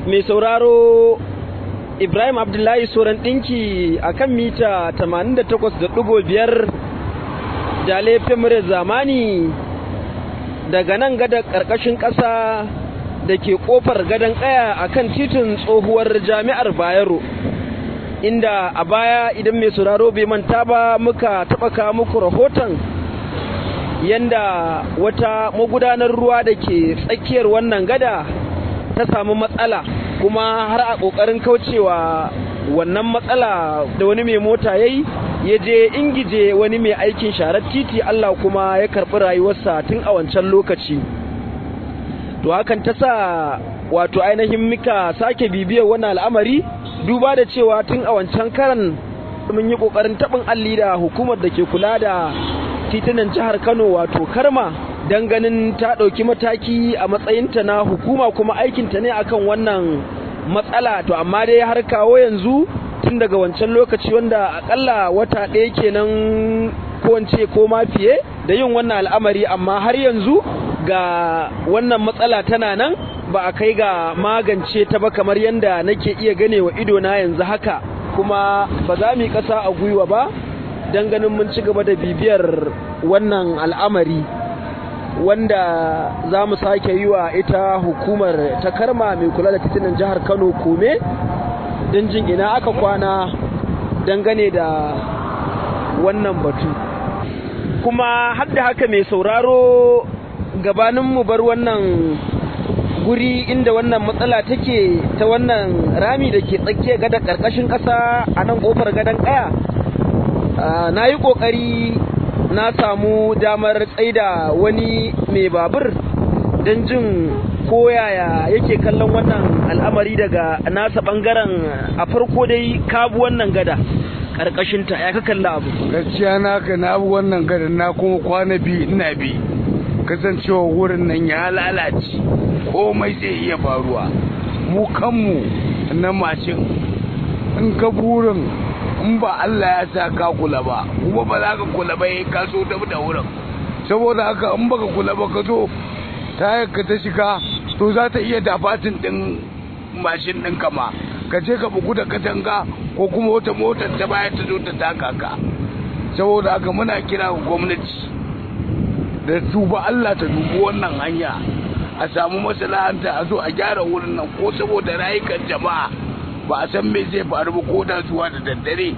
mai sauraro Ibrahim Abdullahi Soran ɗinki a kan mita 88.5 da laifin mure zamani daga nan gada ƙarƙashin ƙasa da ke ƙofar gadon ƙaya a kan titin tsohuwar jami'ar Bayero. Inda a baya idan mai sauraro bai manta ba muka taɓa kawo muku rahoton yanda wata magudanar ruwa da ke tsakiyar wannan gada ta samu matsala kuma har a ƙoƙarin kaucewa wannan matsala da wani mai mota ya yi ya je ingije wani mai aikin sharar titi Allah kuma ya karɓi rayuwarsa tun a wancan lokaci to hakan ta sa wato ainihin muka sake bibiyar wannan al'amari duba da cewa tun a wancan karan mun yi ƙoƙarin taɓin alli da hukumar da ke kula da titunan jihar Kano wato Karma dan ganin ta ɗauki mataki a matsayinta na hukuma kuma aikinta ne akan wannan matsala to amma dai har kawo yanzu tun daga wancan lokaci wanda akalla wata ɗaya kenan ko wance ko ma fiye da yin wannan al'amari amma har yanzu ga wannan matsala tana nan ba a kai ga magance ta ba kamar yadda nake iya gane wa ido na yanzu haka kuma ba za mu yi ƙasa a gwiwa ba don ganin mun ci gaba da bibiyar wannan al'amari wanda za mu sake yi wa ita hukumar ta karma mai kula da titunan jihar kano kome don jin ina aka kwana dangane da wannan batu kuma hadda haka mai sauraro gabanin mu bar wannan guri inda wannan matsala take ta wannan rami da ke tsakiya gada karkashin ƙasa a nan ƙofar gadon ƙaya na yi ƙoƙari na samu damar tsaida wani mai babur don jin koyaya yake kallon wannan al'amari daga nasa ɓangaren a farko dai kabu wannan gada ƙarƙashinta ya ka kalla abu gaskiya na ka na abu wannan gada na kuma kwana biyu ina bi kasancewa wurin nan ya lalace komai zai iya faruwa mu kanmu na mashin in ka burin in ba Allah ya sa ka kula ba kuma ba za ka kula ba ya ka so da wurin saboda haka in baka kula ba ka zo tayar ka ta shiga to za ta iya dafatin din mashin din kama ka je ka bugu da katanga ko kuma wata motar ta baya ta zo ta taka ka saboda haka muna kira ga gwamnati da duba Allah ta dubi wannan hanya a samu masalahanta a zo a gyara wurin nan ko saboda rayukan jama'a ba a san me zai faru ba ko da zuwa da daddare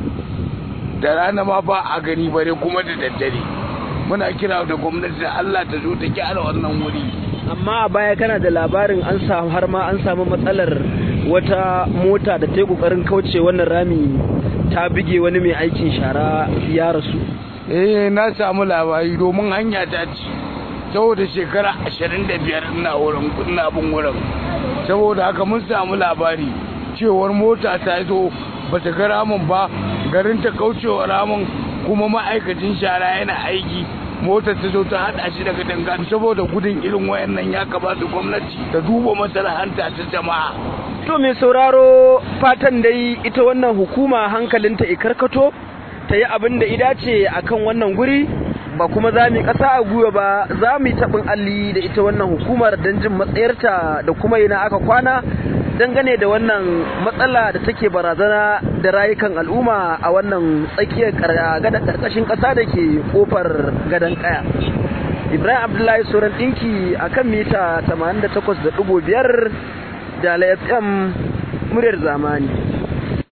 da rana ma ba a gani bare kuma da daddare muna kira da gwamnati da Allah ta zo ta gyara wannan wuri amma a baya kana da labarin an samu har ma an samu matsalar wata mota da ta yi kokarin kauce wannan rami ta bige wani mai aikin shara ya rasu eh na samu labari domin hanya ta ci saboda shekara ashirin da biyar ina wurin ina bin wurin saboda haka mun samu labari cewar mota ta zo ba ta ga ramin ba garin ta kaucewa ramin kuma ma'aikacin shara yana aiki motar ta zo ta hada shi daga danga saboda gudun irin wayannan ya kamata gwamnati ta duba masalahanta ta jama'a to mai sauraro fatan dai ita wannan hukuma hankalinta ikarkato ta yi abin da ida ce akan wannan guri ba kuma za mu ƙasa a gwiwa ba za mu yi taɓin alli da ita wannan hukumar don jin matsayarta da kuma ina aka kwana dangane da wannan matsala da take barazana da rayukan al'umma a wannan tsakiyar gada karkashin ƙasa da ke kofar gadon ƙaya ibrahim abdullahi sauran ɗinki a kan mita 88.5 da fm muryar zamani